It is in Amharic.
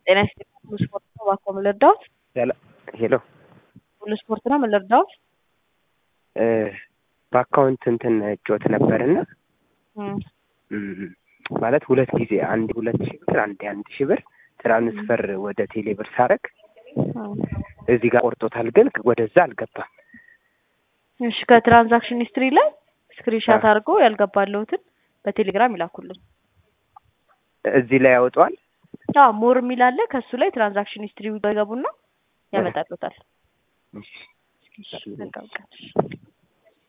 ጤና ይስጥልኝ ሁሉ ስፖርት ነው እባክዎ ምን ልርዳዎት? ሄሎ ሁሉ ስፖርት ነው ምን ልርዳዎት? በአካውንት እንትን እጮት ነበርና እም ማለት ሁለት ጊዜ አንድ ሁለት ሺህ ብር አንድ አንድ ሺህ ብር ትራንስፈር ወደ ቴሌ ብር ሳረግ እም እዚህ ጋር ቆርጦታል፣ ግን ወደዛ አልገባም። እሺ ከትራንዛክሽን ሂስትሪ ላይ ስክሪንሻት አድርገው ያልገባለሁትን በቴሌግራም ይላኩልን። እዚህ ላይ ያወጣዋል። አዎ ሞር የሚል አለ። ከሱ ላይ ትራንዛክሽን ሂስትሪ ይገቡና ያመጣሉታል። እሺ እሺ በቃ በቃ።